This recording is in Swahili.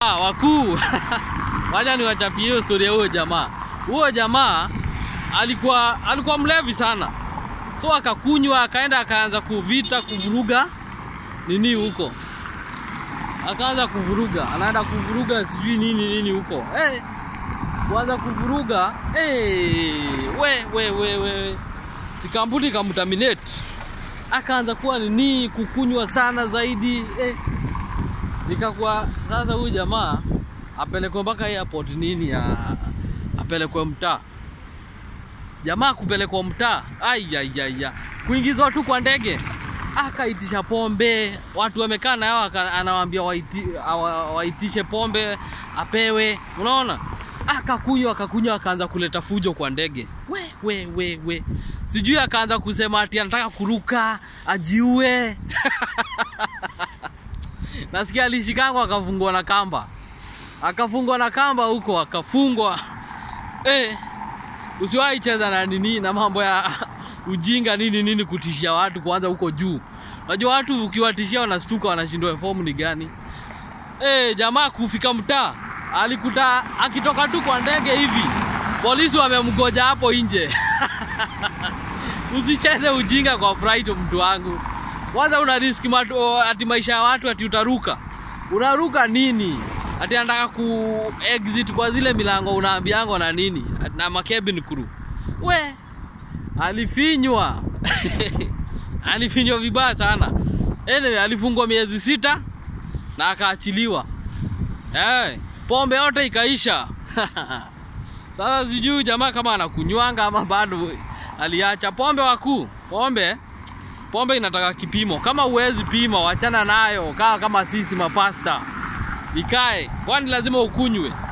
Ah, wakuu wacha niwachapie hiyo storia huyo jamaa. Huyo jamaa alikuwa alikuwa mlevi sana, so akakunywa, akaenda akaanza kuvita kuvuruga nini huko, akaanza kuvuruga, anaenda kuvuruga sijui nini nini huko hey, kuanza kuvuruga hey, we we we we si kampuni kamtaminate, akaanza kuwa nini kukunywa sana zaidi eh. Nikakuwa sasa huyu jamaa apelekwe mpaka airport nini ya apelekwe mtaa. Jamaa kupelekwa mtaa, aiyaiya, kuingizwa tu kwa ndege, akaitisha pombe, watu wamekaa na yao, anawaambia waiti, awa- waitishe pombe apewe, unaona akakunywa akakunywa, akaanza kuleta fujo kwa ndege, we we we we, sijui akaanza kusema ati anataka kuruka ajiue nasikia alishikangwa akafungwa na kamba akafungwa na kamba huko akafungwa eh, usiwahi cheza na nini na mambo ya ujinga nini nini kutishia watu kwanza huko juu unajua watu ukiwatishia wanastuka wanashindwa fomu ni gani eh, jamaa kufika mtaa alikuta akitoka tu kwa ndege hivi polisi wamemgoja hapo nje usicheze ujinga kwa flight mtu wangu kwanza una riski matu, ati maisha ya watu ati utaruka unaruka nini ati anataka ku exit kwa zile milango unaambiango na nini na makebin crew we alifinywa alifinywa vibaya sana anyway, alifungwa miezi sita na akaachiliwa hey, pombe yote ikaisha sasa sijui jamaa kama anakunywanga ama bado aliacha pombe wakuu pombe pombe inataka kipimo kama uwezi pima wachana nayo kaa kama sisi mapasta ikae kwani lazima ukunywe